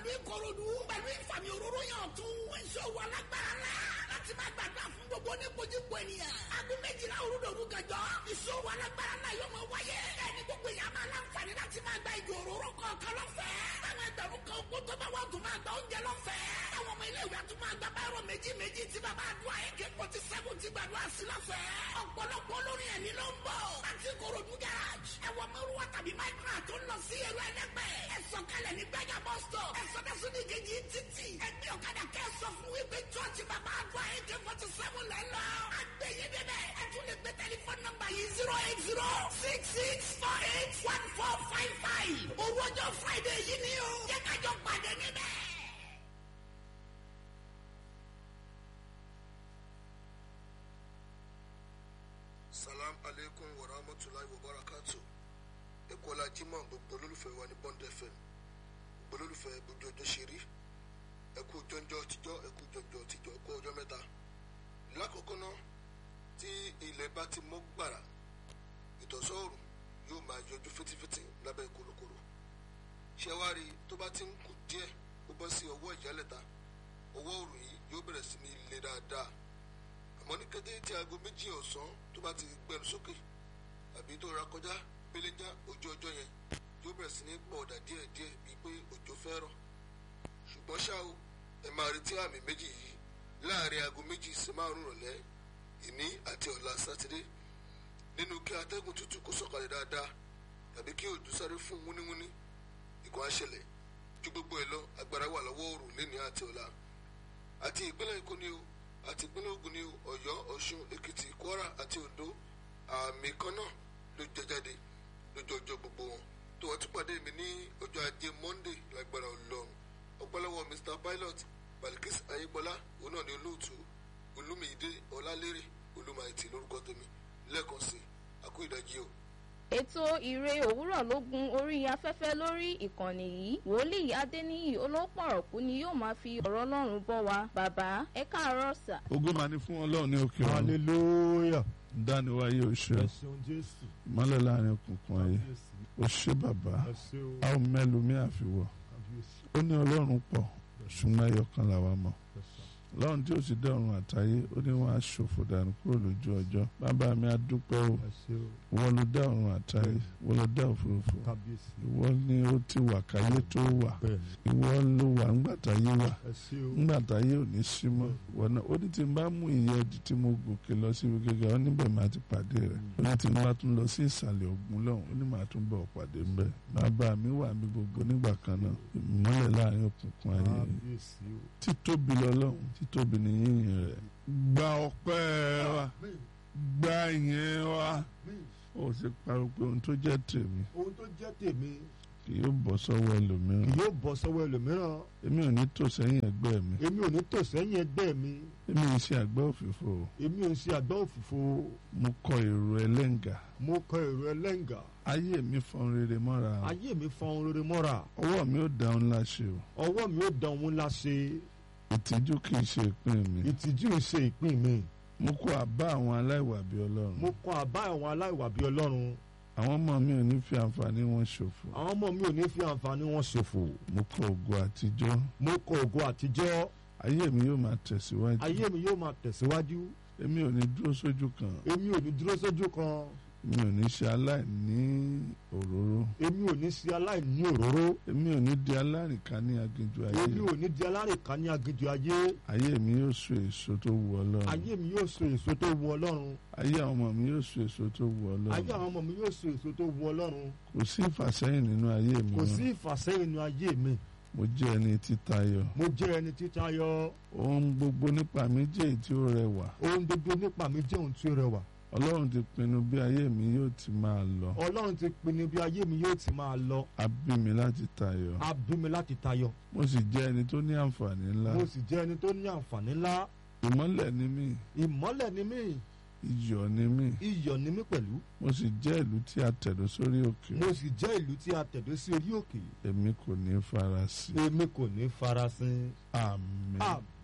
ìlú ìkòròdú pẹ̀lú ìfàmì òróró yàn tún ìṣòwò alágbára la láti máa gbàgbà fún gbogbo oníkojúkọ ènìyàn. aago méjìlá òrùdòrú gàjọ ìṣòwò alágbára náà yóò máa wáyé. ẹni gbogbo èèyàn máa láǹfààní láti máa gba ìgò òróró kọ̀ọ̀kan lọ́fẹ̀ẹ́. táwọn ẹgbẹ̀rún kan kó tó bá wà tún máa gba oúnjẹ lọ́fẹ̀ẹ́. táwọn ọmọ ilé ìwé àtúmọ̀ àgbà báyọ̀ méjì méjì tí bàbá àdúrà ak forty seven ti gbàdúrà sí lọ́fẹ̀ẹ́. ọ̀pọ̀lọpọ̀ olórin ẹ̀mí ló ń bọ̀. láti ìkòròdú garage ẹ̀wọ̀n mẹ́rùwá tàbí máìkúrà tó ń lọ sí ẹ̀rọ ẹlẹ́gbẹ́. ẹ sọ̀kalẹ̀ ní gbẹ́gà bus stop. ẹ sọ dẹ́sùn ní kejì títì. ẹgbẹ́ ọ̀kadà kẹ́ ẹ sọ fún wípé chọ́ọ̀chì bàbá àdúrà ak forty seven lẹ́ lọ. àgbẹ̀yẹ dẹ́dẹ́ ẹ tún lè gbé tẹlifóònù nọ́mbà yìí zero eight zero six six four eight one four five five. òru ọjọ́ friday yìí ni o. jẹ́ kájọ pàdé níbẹ̀. salam aleykum wa rahmatulahi wa barakatu ekola jimoh gbogbo olólùfẹ́ wa ní bond fm gbogbo olólùfẹ́ gbogbo ọjọ́ ṣeré ẹkú jọjọ tijọ́ ẹkú jọjọ tijọ́ ẹkú ọjọ́ mẹ́ta lákòókò náà tí ilẹ̀ bá ti mọ́ gbàrà ìtọ̀sọ́ọ̀rùn yóò máa yọjú fitifiti lábẹ́ korokoro ṣẹwárí tó bá ti ń kù díẹ̀ ó bọ́ sí ọwọ́ ìyálẹ̀ta ọwọ́ òrùn yìí yóò bẹ̀rẹ̀ sí ní le dáadáa àmọ́ ní kété tí aago méjì ọ̀sán tó bá ti gbẹnu sókè àbí tó ra kọjá péléjá ojú ọjọ́ yẹn yóò bẹ̀rẹ̀ sí ní pọ̀ ọ̀dà díẹ̀díẹ̀ bíi pé òjò fẹ́ rọ̀ ṣùgbọ́n ṣá o ẹ máa retí àmì méjì yìí láàrin aago méjì sí márùn rọ̀lẹ́ ìní àti ọ̀la sátidé nínú kí atẹ́gùn tútù kó sọ̀kalẹ̀ dáadáa tàbí kí òjò sáré fún wúníwúní ìkọ́ àṣẹlẹ̀ ju gbogbo ẹ̀ lọ agbára wà lọ́wọ́ òrùn lẹ́ni àti ọ̀la àti ìpínlẹ̀ èkó ni o àti ìpínlẹ̀ ogun ni o ọ̀yọ́ ọ̀ṣun èkìtì kwara àti ondo àmì kan náà ló jẹ jáde lójú ọjọ́ gbogbo wọn tó wọ́n tún pàdé mi ní ọjọ́ ajé monday lágbára ọlọ́run ọpọlọwọ mr pilot balikis ayébọlá òun náà ni olóòtú olúmídé ọlálérè olúmáìtì lórúkọ tèmi lẹ́ẹ̀kan sí àkó ìdájí o. ètò ìre òwúrọ̀ ló gun orí afẹ́fẹ́ lórí ìkànnì yìí wòlíì adéníyì olópọ̀rọ̀kú ni yóò máa fi ọ̀rọ̀ ọlọ́run bọ́ wa bàbá ẹ káàárọ̀ sà. ogun máa ní fún ọlọ́run ní òkè ọ̀run hallelujah dániwáyé oṣù ẹ ṣeun jésù ìmọ́lẹ̀ láàrin òkùnkùn ayé kábíyèsí ó ṣe bàbá ẹ ṣe o a ò mẹ́lòmí àfiwọ̀ kábíyèsí ó ní ọlọ́run pọ̀ ṣùgbọ́n ẹyọ kan làwa mọ̀ ẹ ṣe lọ́run tí ó sì dá ọ̀run àtayé ó ní wọ́n á ṣòfò dànù kúrò lójú ọjọ́ bàbá mi á dúpẹ́ o ẹ ṣe o wọ́n ló dá ọ̀run àtayé wọ́n ló dá òfurufú kábíyèsí ìwọ ni ó ti wà káyé tó wà bẹ́ẹ̀ni ìwọ ló wà ńgbà táyé wà ẹ ṣe o ńgbà táyé ò ní sí mọ́ wọn náà ó ní tí n bá mú ìyẹn di tí mo gòkè lọ sí ibi gíga ó níbẹ̀ máa ti pàdé rẹ̀ ó ní tí n bá tún lọ sí ìsàlẹ̀ ògùn lọ́hùn ó ní màá tún bọ̀ pàdé ńbẹ̀ bàbá mi wà mí gbogbo nígbà kan náà ìmọ́lẹ̀ láàrin òkùnkùn ayé kábíyèsí o títóbi lọ́lọ́hùn títóbi ní yíyìn rẹ̀ gba ọpẹ́ wa gba ìyẹn wa ó sì parọ́ pé ohun tó jẹ́ tèmi ohun tó jẹ́ tèmi kì yóò bọ́ sọ́wọ́ ẹlòmíràn kì yóò bọ́ sọ́wọ́ ẹlòmíràn èmi ò ní tò sẹ́yìn ẹgbẹ́ mi èmi ò ní tò sẹ́yìn ẹgbẹ́ mi èmi ò ṣe àgbẹ̀ òfìfo èmi ò ń ṣe àgbá òfìfo mo kọ èrò ẹlẹ́ǹgà mo kọ èrò ẹlẹ́ǹgà ayé mi fọn rere mọ́ra ayé mi fa ohun rere mọ́ra ọwọ́ mi ò dáhùn ńlá ṣe o ọwọ́ mi ò dán òun láṣẹ ìtìjú kì í ṣe ìpín mi ìtìjú ń ṣe ìpín mi mo kó àbá àwọn aláìwà bí ọlọ́run mo kọ àbá àwọn aláìwà bí ọlọ́run àwọn ọmọ mi ò ní fi àǹfààní wọn ṣòfò àwọn ọmọ mi ò ní fi àǹfààní wọn ṣòfò mo kọ ògo àtijọ́ mo kọ ògo àtijọ́ ayé mi yóò máa tẹ̀síwájú ayé mi yóò máa tẹ̀síwájú èmi ò ní dúró sójú kan èmi ò ní dúró sójú kan èmi ò ní ṣe aláìní òróró èmi ò ní sí aláìní òróró èmi ò ní di alárìnká ní aginjù ayé èmi ò ní di alárìnká ní aginjù ayé ayé mi yóò so èso tó wù ọlọ́run ayé mi yóò so èso tó wu ọlọ́run ayé àwọn ọmọ mi yóò so èso tó wù ayé ọlọ́run àwọn ọmọ mi yóò so èso tó wu ọlọ́run kò sí ìfàsẹ́yìn nínú ayé mi kò mọ́. sí ìfàsẹ́yìn nínú ayé mi mo jẹ́ ẹni títayọ mo jẹ́ ẹni títayọ ohun gbogbo nípa mi jẹ́ èyí tí ó rẹwà ohun gbogbo nípa mi jẹ́ ohun tí ó rẹwà ọlọ́run ti pinnu bí ayé mi yóò ti máa lọ ọlọ́run ti pinnu bí ayé mi yóò ti máa lọ a bí mi láti tayọ a bí mi láti tayọ mo sì jẹ́ ẹni tó ní àǹfààní ńlá mo sì jẹ́ ẹni tó ní àǹfààní ńlá ìmọ́lẹ̀ ni mí ìmọ́lẹ̀ ni mí iyọ̀ ni mí iyọ̀ ni mí pẹ̀lú mo sì jẹ́ ìlú tí a tẹ̀dó sórí òkè mo sì jẹ́ ìlú tí a tẹ̀dó sí orí òkè èmi kò ní fara sí èmi kò ní farasin àmín àmín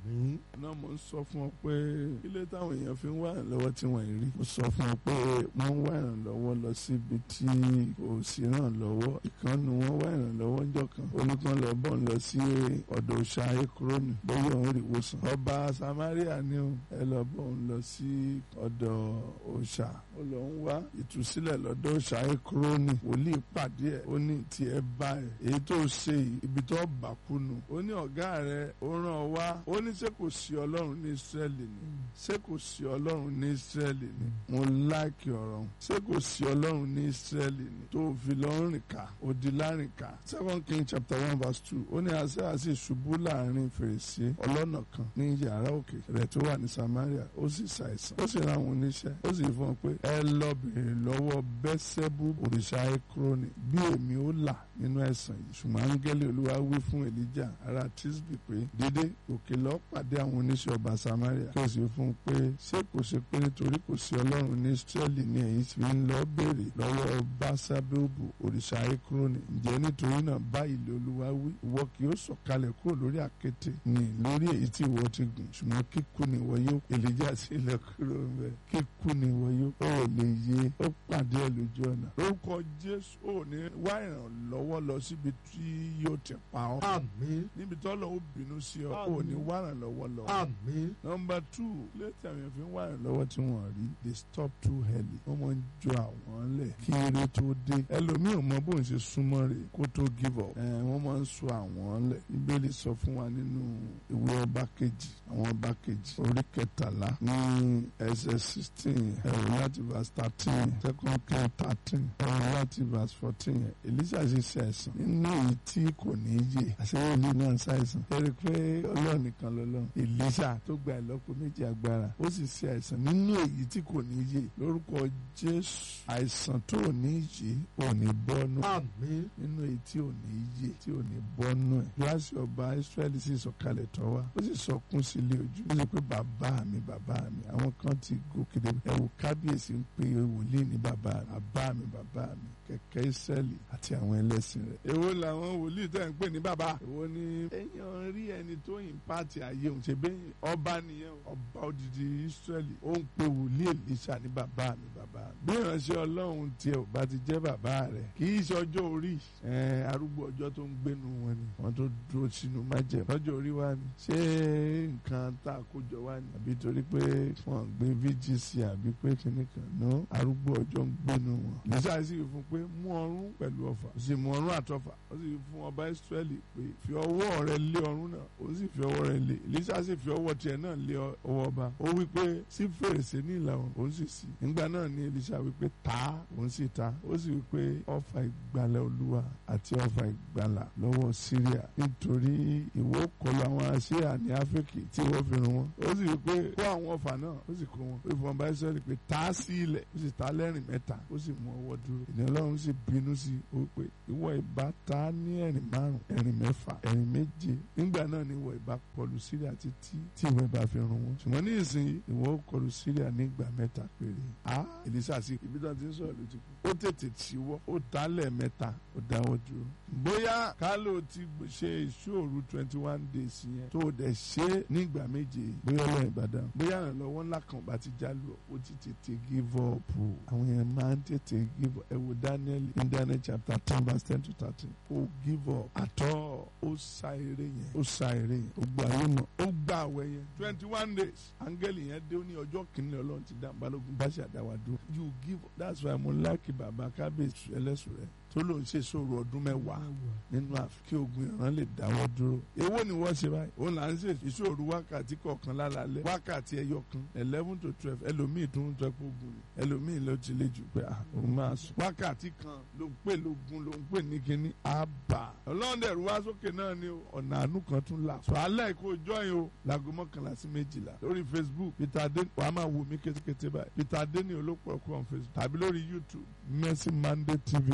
àmín náà mo ń sọ fún ọ pé ilé táwọn èèyàn fi ń wá ìrànlọ́wọ́ tí wọ́n rí mo sọ fún ọ pé wọ́n ń wá ìrànlọ́wọ́ lọ síbi tí kò sí ìrànlọ́wọ́ ìkànnì wọn wá ìrànlọ́wọ́ ńjọ́ kan oníkan lọ bọ̀ ń lọ sí ọ̀dọ̀ òòṣà ekroni bóyá òun rí ìwòsàn ọba Samaria ni ó ẹ lọ bọ̀ ń lọ sí ọ̀dọ̀ òòṣà ó lọ ń wá ìtúsílẹ̀ lọ́dọ̀ òòṣà ekroni wòlíì pàdé ẹ̀ ó ní tiẹ̀ bá ẹ̀ èyí tó ṣe yìí ibi tó bà kúnnù ó ní ọ̀gá rẹ̀ ó ràn ọ́ wá ó ní ṣé kò sí ọlọ́run ní Ísírẹ́lì ni ṣé kò sí ọlọ́run ní Ísírẹ́lì ni mo láìkì ọ̀rọ̀ ṣé kò sí ọlọ́run ní Ísírẹ́lì ni tó fi lọ rìn ká òdì láàrin ká second king chapter one verse two ó ní àṣẹ àṣì ṣubú láàrin fèrèsé ọlọ́nà kan ní yàrá òkè rẹ̀ tó wà ní Samaria ó sì ṣàìsàn ó sì ra àwọn oníṣẹ́ ó sì fún ọ pé ẹ lọ bèrè lọ́wọ́ bẹ́sẹ̀bù òrìṣà ekroni bí èmi ó là nínú ẹ̀sán yìí ṣùgbọ́n áńgẹ́lì olúwa wí fún Èlíjà ará Tísbì pé dédé òkè lọ pàdé àwọn oníṣẹ́ ọba Samaria kí o sì fún un pé ṣé kò ṣe pé nítorí kò sí ọlọ́run ní Ísírẹ́lì ní ẹ̀yin fi ń lọ béèrè lọ́wọ́ básábẹ́òbù òrìṣà ekroni ǹjẹ́ nítorí náà báyìí lé olúwa wí ìwọ kì yóò sọ̀kalẹ̀ kúrò lórí àkéte ní lórí èyí tí ìwọ ti gùn ṣùgbọ́n kíkú ni ìwọ yóò Èlíjà sílẹ̀ kúrò ń bẹ̀ kíkú ni ìwọ yóò ó lè yé ó pàdé ẹ̀ lójú ọ̀nà lórúkọ Jésù ò ní wá ìrànlọ́wọ́ lọ síbi tí yóò ti pa ọ́ àmín níbi tọ́lọ́ ó bínú sí ọ ò ní wá ìrànlọ́wọ́ lọ. àmín Number two létí àwọn èèyàn fi ń wá ìrànlọ́wọ́ tí wọ́n rí they stop too early wọ́n máa ń jọ àwọn lẹ̀ kí eré tó dé ẹlòmíì ò mọ bóun ṣe súnmọ́ rẹ̀ kó tó give up ẹ̀ wọ́n máa ń sọ àwọn lẹ̀ Bíbélì sọ fún wa nínú ìwé ọba kejì àwọn ọba kejì orí kẹtàlá ní ẹsẹ̀ sixteen ẹ̀rọ láti verse thirteen second king thirteen ẹ̀rọ láti verse fourteen Èlíṣà ṣe ṣe ẹ̀sán nínú èyí tí kò ní yé àṣeyọrí náà ṣàìsàn ẹ̀rí pé ọlọ́run nìkan lọ́lọ́run Èlíṣà tó gba ìlọ́po méjì agbára ó sì ṣe àìsàn nínú èyí tí kò ní yé lórúkọ Jésù àìsàn tó ò ní yé ò ní bọ́nú àmín nínú èyí tí ò ní yé tí ò ní bọ́nú ẹ̀ gíláàsì ọba Ísírẹ́lì sì sọ̀kalẹ̀ tọ́ wa ó sì sọkún sí ilé ojú ó sì pé bàbá mi bàbá mi àwọn kan ti gòkè dé ẹ̀wù kábíyèsí ń pe wòlíì ní bàbá mi bàbá mi bàbá mi kẹ̀kẹ́ Ísírẹ́lì àti àwọn ẹlẹ́sìn rẹ̀. èwo làwọn wòlíì tẹ̀ ń pè ní bàbá. èwo ni èèyàn rí ẹni tó yìn pààtì ayé òun ṣe bẹ́ẹ̀ ọba nìyẹn ọba odidi Ísírẹ́lì ó ń pe wòlíì Èlíṣà ní bàbá mi bàbá mi. bí ìránṣẹ́ Ọlọ́run tiẹ̀ ò bá ti jẹ́ bàbá rẹ̀ kì í ṣe ọjọ́ orí arúgbó ọjọ́ tó ń gbénu wọn ni wọ́n tó dúró sínú májẹ̀ lọ́jọ́ orí wa ni ṣé nǹkan tá a kó jọ wá ni àbí torí pé wọ́n gbé VGC àbí pé kìnnìkan náà arúgbó ọjọ́ ń gbénu wọn. Èlíṣà sì fún pé mú ọrún pẹ̀lú ọfà ó sì mú ọrún àtọfà ó sì fún ọba Ísírẹ́lì pé fi ọwọ́ rẹ lé ọrún náà ó sì fi ọwọ́ rẹ lé Èlíṣà sì fi ọwọ́ tiẹ̀ náà lé ọwọ́ ọba ó wí pé sí fèrèsé ní ìlà oòrùn òun sì sí nígbà náà ni Èlíṣà wí pé ta òun sì ta ó sì wí pé ọfà ìgbàlà Olúwa àti ọfà ìgbàlà lọ́wọ́ Síríà nítorí ìwọ kọlu àwọn Síríà ní Áfíríkì tí ìwọ fi run wọn ó sì wí pé kó àwọn ọfà náà ó sì kó wọn ó sì fún ọba Ísírẹ́lì pé ta sí ilẹ̀ ó sì ta lẹ́rìn mẹ́ta ó sì mú ọwọ́ dúró ìní Ọlọ́run sì bínú sí i ó pé ìwọ ìbá ta ní ẹ̀rìn márùn ẹ̀rìn mẹ́fà ẹ̀rìn méje nígbà náà ni ìwọ ìbá kọlu Síríà títí tí ìwọ ìbá fi run wọn ṣùgbọ́n ní ìsìn ìwọ kọlu Síríà nígbà mẹ́ta péré a Èlíṣà sí ibi tí wọ́n ti ń sọ̀rọ̀ ló ti kú ó tètè tiwọ́ ó ta lẹ́ẹ̀mẹ́ta ó dáwọ́ dúró bóyá kálò ti ṣe ìṣòro twenty one days yẹn tó o dẹ̀ ṣe nígbà méje bóyá ọlọ́run ìbàdàn bóyá ìrànlọ́wọ́ ńlá kan bá ti jálù ó ti tètè give up àwọn yẹn máa ń tètè give up ẹ wo Daniel in Daniel chapter ten verse ten to thirteen ó give up àtọ́ ó sa eré yẹn ó sa eré yẹn ó gba ayé mọ́ ó gba àwẹ̀ yẹn twenty one days áńgẹ́lì yẹn dé ní ọjọ́ kìíní ọlọ́run ti dá balógun bá ṣàdáwà dúró you give up that's why mo like bàbá kábíyèsí ẹlẹ́sùn rẹ̀ tó ló ń ṣe sóòrò ọdún mẹ́wàá nínú àfi kí ogun ìran lè dáwọ́ dúró. èwo ni wọ́n ṣe báyìí òun là ń ṣe ìṣòro wákàtí kọ̀ọ̀kan lálálẹ́ wákàtí ẹyọ kan eleven to twelve ẹlòmíì tó ń tọ́ pé ogun ni ẹlòmíì ló ti lè jù pé òun máa sùn. wákàtí kan ló ń pè lógun ló ń pè ní kíní àbà. ọlọ́dẹ̀rù wá sókè náà ni ọ̀nà àánú kan tún là. sọ alẹ́ kó jọyìn o láago mọ́kànlá sí méjìlá lórí Facebook Peter Adé wàá máa wò mí kétékété báyìí Peter Adé ni olóòpọ̀ ọkọ̀ on Facebook tàbí lórí YouTube Mercy Monday TV on YouTube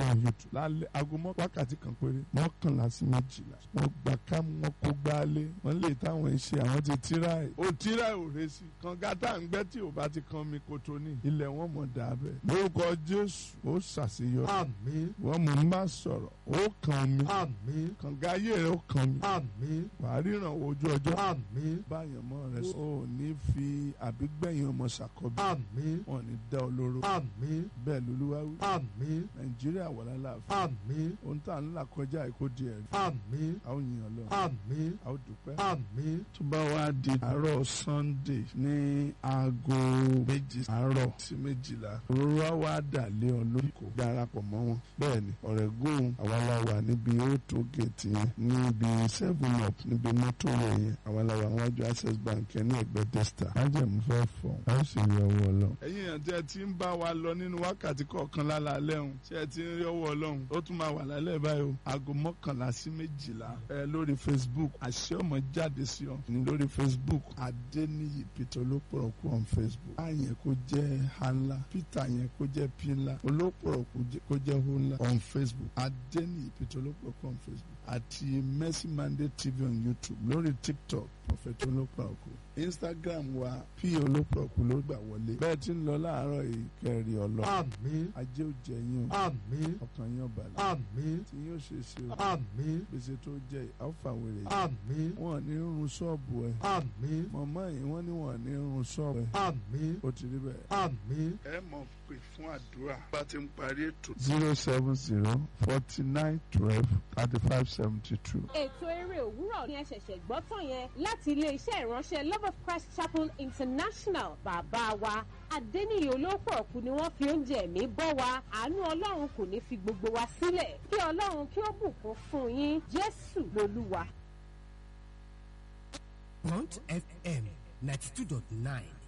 lálẹ́ aago mọ́ wákàtí kan péré mọ́kànlá sí méjìlá wọ́n gbà ká wọ́n kó gbálé wọ́n lè táwọn ṣe àwọn ti tíráì ó tíráì ò rẹ sí kànga tá à ń gbẹ́ tí ò bá ti kan mi kòtò ní ilẹ̀ wọn mọ̀ dà bẹ́ẹ̀ lórúkọ jésù ó ṣàṣeyọrí àmín wọ́n mọ̀ ń bá sọ̀rọ̀ ó kàn mí àmín kànga ayé rẹ̀ ó kàn mí àmín wàá ríran ojú ọjọ́ àmín báyọ̀ mọ́ rẹ̀ sọ ò ní fi àbígbẹ̀yìn ọmọ ṣàkọ́bí àmín wọn ò ní dá ọ lóró àmín bẹ́ẹ̀ lolúwa wí àmín nàìjíríà wà lálàáfíà àmín ohun tá à ń là kọjá èkó di ẹ̀rí àmín a ó yìn ọlọ́run àmín a ó dúpẹ́. àmín tó bá wá di àárọ̀ sunday ní aago méjì àárọ̀ sí méjìlá òróró á wá dà lé ọ lórí kò darapọ̀ mọ́ wọn. bẹ́ẹ̀ni ọ̀rẹ́gùn àwa la wà níbi auto gate yẹn níbi seven up níbi mọ́tò rẹ̀ yẹn àwa la wà níwájú access bank yẹn ní ẹgbẹ́ testa. májèmú fẹ́ fọ̀ a ó sì rí ọwọ́ ọlọ́run. ẹ̀yin yẹn tí ẹ ti ń bá wa lọ nínú wákàtí kọ̀ọ̀kan lálẹ́ ọ̀hún tí ẹ ti ń rí ọwọ́ ọlọ́run ó tún máa wà lálẹ́ báyìí o aago mọ́kànlá sí méjìlá ẹ lórí facebook àṣẹ ọmọ jáde sí ọ ní lórí facebook adéníyì peter olópọ̀rọ̀kù on facebook a yẹn kó jẹ́ hanla peter yẹn kó jẹ́ pila olópọ̀rọ̀kù kó jẹ́ hunla on facebook adéníyì peter olópọ̀rọ̀kù on facebook àti mercy monday tv on youtube lórí tiktok prophet olópọ̀rọ̀kù instagram wa p olópọ̀rọ̀kù ló gbà wọlé bẹ́ẹ̀ tí ń lọ láàárọ̀ ìkẹrì ọlọ́ àmín ajé òjẹ yín o àmín ọkàn yín ọ̀bàlẹ̀ àmín tí yóò ṣe ṣe o àmín gbèsè tó jẹ àfàwèrè yìí àmín wọn ní run ṣọ́ọ̀bù ẹ̀ àmín mọ̀mọ́ yìí wọ́n ní wọ́n ní run ṣọ́ọ̀bù ẹ̀ àmín ó ti rí bẹ́ẹ̀. àmín ẹ mọ̀ pé fún àdúrà bá ti ń parí ètò. zero seven zero forty nine twelve thirty five seventy two. ètò eré òwúrọ̀ ni ẹ ṣẹ̀ṣẹ̀ gbọ́ tán yẹn láti iléeṣẹ́ ìránṣẹ́ love of christ chapel international bàbá wa adẹ́niyè olóòpọ̀ ọ̀kú ni wọ́n fi oúnjẹ ẹ̀mí bọ́ wa àánú ọlọ́run kò ní fi gbogbo wa sílẹ̀ kí ọlọ́run kí ó bùkún fún yín jésù lolúwa. Bond FM 92.9